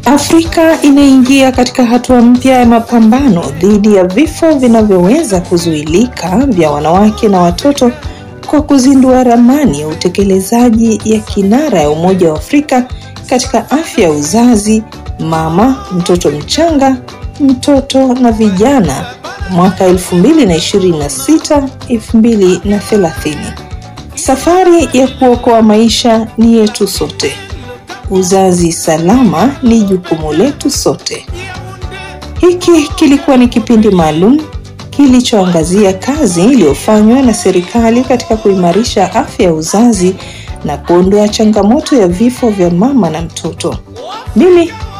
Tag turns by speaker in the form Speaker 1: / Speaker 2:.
Speaker 1: Afrika inaingia katika hatua mpya ya mapambano dhidi ya vifo vinavyoweza kuzuilika vya wanawake na watoto kwa kuzindua ramani ya utekelezaji ya kinara ya Umoja wa Afrika katika afya ya uzazi, mama, mtoto mchanga, mtoto na vijana mwaka 2026 2030. Safari ya kuokoa maisha ni yetu sote. Uzazi salama ni jukumu letu sote. Hiki kilikuwa ni kipindi maalum kilichoangazia kazi iliyofanywa na serikali katika kuimarisha afya ya uzazi na kuondoa changamoto ya vifo vya mama na mtoto. Mimi